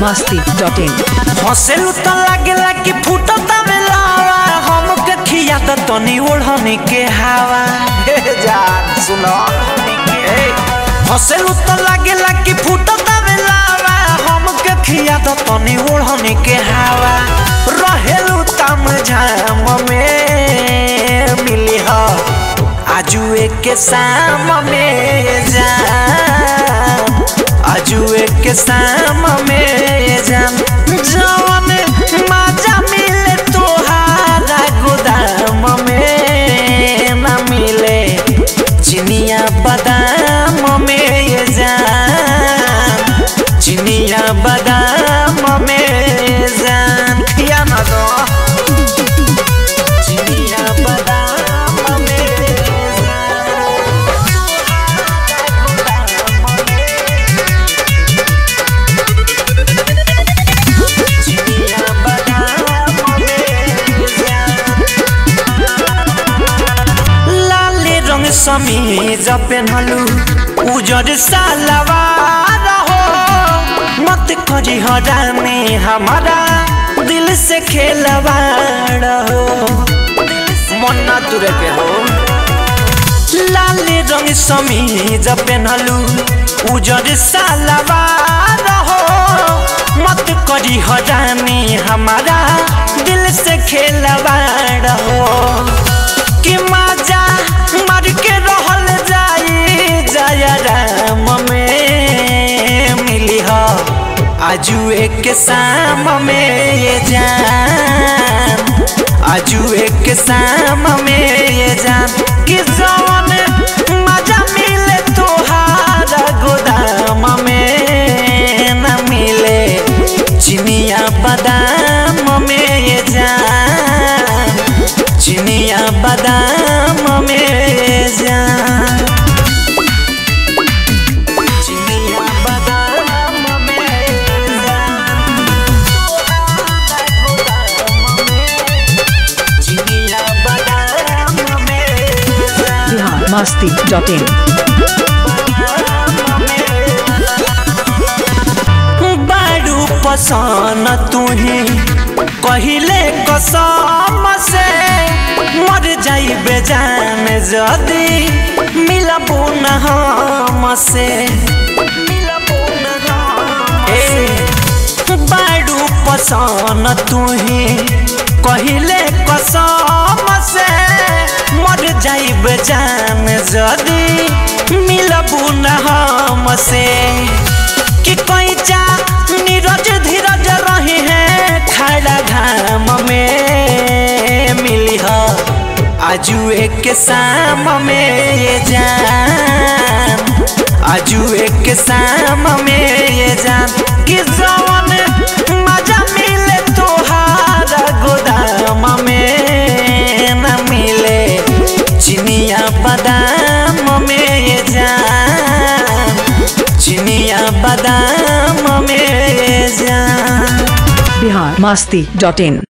Masti dot in हंसेलू त लागेला कि फूटता में लावा हमके खिया त तनी ओढ़नी के हवा हे जान सुनो ए, हंसेलू त लागेला कि फूटता में लावा हमके खिया त तनी ओढ़नी के हवा रहेलू तम झाम में मिली हो आजुए के शाम में जान आजुए के शाम में जान जवन मजा मिले तोहारा गोदाम में न मिले चिनिया बादाम में ये जान चिनिया बादाम में जान खिया ना दो चिनिया बादाम में चिनिया बादाम में लाले रंग समीज पेन्हलू उजर सालवार हो मत करी हराने हमारा दिल से खेलवाड़ हो मन ना तुरे के हो लाले रंग समीज पेन्हलू उजर सालवार हो मत करी हराने हमारा दिल से खेलवाड़ हो कि मजा मर के रहल जाई जया राम में मिली हो आजू एक शाम में ये जान आजू एक शाम में ये जान कि जवन मजा मिले तोहारा गोदाम में न मिले चिनिया बादाम में ये जान चिनिया बादाम में जान चिनिया बादाम में जान चिनिया बादाम में जान बिहार मस्ती डॉट इन बारू पसान तुही कहिले कसम से मर जाई बेजान जदी मिलबू न हम से ए, बारू पसान तुही कहिले कसम से मर जाई बेजान जदी मिलबू न हम से कि कैचा नीरज धीरज रही है खड़ा घाम में मिली हो आजू एक शाम में ये जान आजू एक शाम में ये जान कि जवन मजा मिले तोहारा गोदाम में न मिले चिनिया बादाम में ये जान चिनिया बादाम में जान बिहार मस्ती डॉट इन